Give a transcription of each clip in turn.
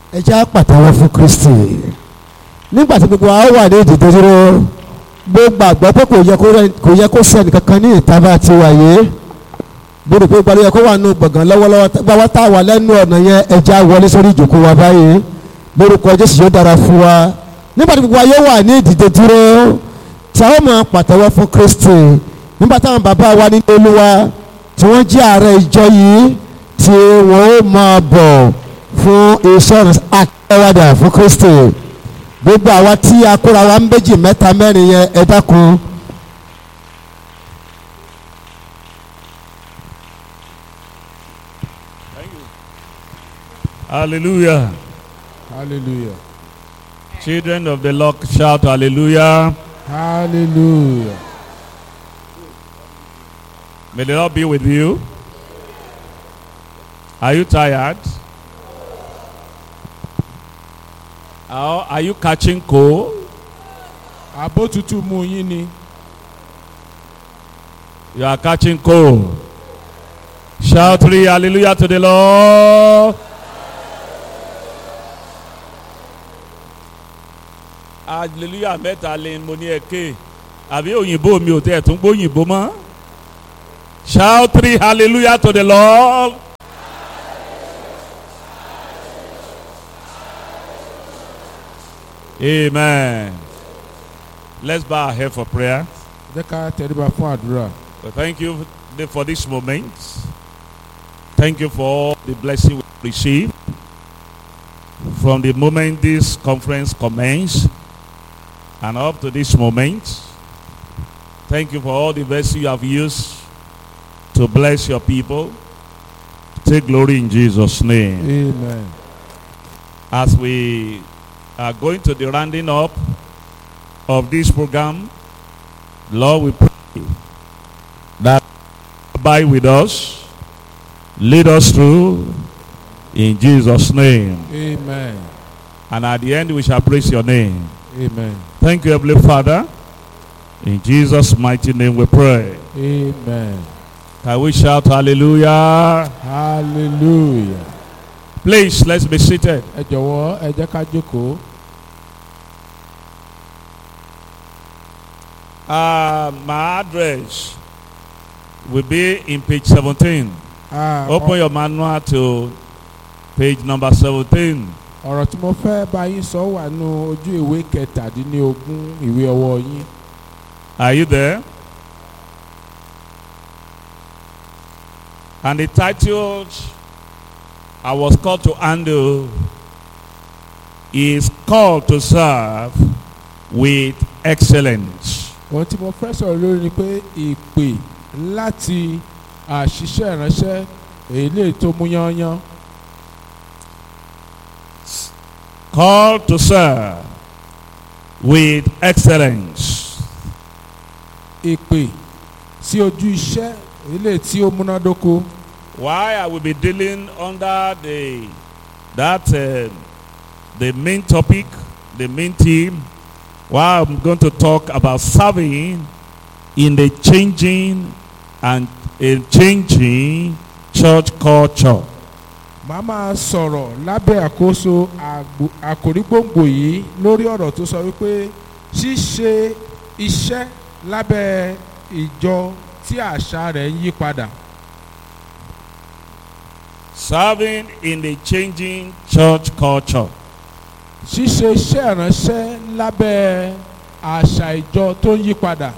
ẹ jẹ́ á pàtẹ́wọ́ fún Kristi nígbà tí gbogbo wa wà ní ìdìde dúró gbogbo àgbọ̀ pé kò yẹ kó rẹ- kò yẹ kó sẹ́ni kankan ní ìta bá ti wà yé gbọdọ̀ pé gbàdúrà yẹ kó wà nù gbọ̀ngàn lọ́wọ́lọ́wọ́ tá- gbàwá tá a wà lẹ́nu ọ̀nà yẹn ẹ jẹ́ á wọlé sórí ìjòkó wa báyìí lórúkọ Jésù yóò dára fún wa nígbà tí gbogbo wa yóò wà ní ìdìde dúró tí a ó máa pàtẹ́wọ́ fún Kristi nígbà táwọn bàbá wa nínú Olúwa tí wọ́n jẹ́ ààrẹ ìjọ yìí tí wọ́n ó máa bọ̀ fún iṣẹ́ ìrìnsẹ̀ akẹ́wàdà fún Kristi gbogbo àwa tí a kóra wa ń méjì mẹ́ta mẹ́rin yẹn ẹ dákun Hallelujah. hallelujah Children of the Lord shout hallelujah. hallelujah May the Lord be with you. Are you tired? Or are you catching cold? àbó tutù mú yín ni You are catching cold. Shout three hallelujah to the Lord. Hallelujah mẹ́ta lè mo ní ẹ̀kẹ́. Àbí òyìnbó mi ò tẹ̀ tún gbóyìnbó mọ́. Shout three hallelujah to the Lord. Amen. Let's bow our head for prayer. jẹ́ ká tẹríba fún àdúrà Well, thank you for this moment. Thank you for all the blessing we receive from the moment this conference commenced and up to this moment. Thank you for all the blessing you have used to bless your people. Take glory in Jesus' name. amen As we are going to the rounding up of this program, Lord, we pray that you abide with us, lead us through in Jesus' name. amen And at the end, we shall praise your name. amen Thank you, Heavenly Father. In Jesus' mighty name we pray. amen Can we shout hallelujah? hallelujah Please, let's be seated. ẹ jọ̀wọ́ ẹ jẹ́ ká jókòó Uh, my address will be in page 17. Ah, Open your manual to page number 17. ọ̀rọ̀ tí mo fẹ́ bá yín sọ wà nù ojú ìwé kẹtàdínlógún ìwé ọwọ́ yín Are you there? And the title I was called to handle is called to serve with excellence. ohun tí mo fẹ́ sọ̀rọ̀ lórí ni pé ìpè láti àṣìṣe ìránṣẹ́ èyí lè tó mú yányán Called to serve with excellence. ìpè sí ojú iṣẹ́ èyí lè tí ó múnádóko Why I will be dealing under the that uh, the main topic, the main theme. Why I'm going to talk about serving in the changing and a changing church culture. màá máa sọ̀rọ̀ lábẹ́ àkóso àgbò- àkòrí gbòǹgbò yìí lórí ọ̀rọ̀ tó sọ wípé ṣíṣe iṣẹ́ lábẹ́ ìjọ tí àṣà rẹ̀ ń yí padà Serving in the changing church culture. ṣíṣe iṣẹ́ ìránṣẹ́ lábẹ́ àṣà ìjọ tó ń yí padà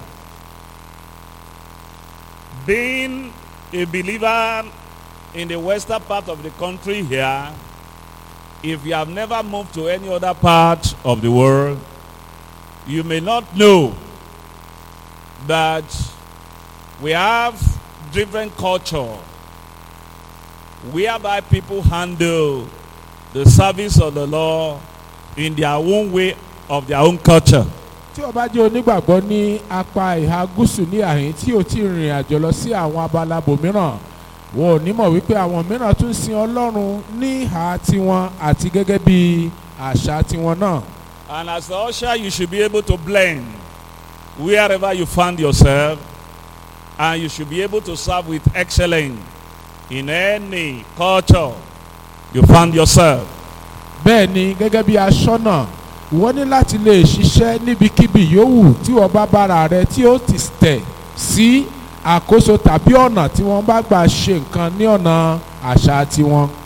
Being a believer in the western part of the country here, if you have never moved to any other part of the world, you may not know that we have different culture whereby people handle the service of the Lord in their own way of their own culture. tí o bá jẹ́ onígbàgbọ́ ní apá ìhà gúúsù ní àhín tí o ti rìnrìn àjò lọ sí àwọn abala bòmíràn wọn ò ní mọ̀ wípé àwọn mìíràn tún sin ọlọ́run ní ìhà tiwọn àti gẹ́gẹ́ bí àṣà tiwọn náà. And as the usher, you should be able to blend wherever you find yourself, and you should be able to serve with excellence in any culture you find yourself. bẹ́ẹ̀ ni gẹ́gẹ́ bí aṣọ́nà wọ́n ní láti lè ṣiṣẹ́ níbikíbi yòówù tí wọ́n bá bára rẹ tí ó ti tẹ̀ sí àkóso tàbí ọ̀nà tí wọ́n bá gbà ṣe nǹkan ní ọ̀nà àṣà tiwọn.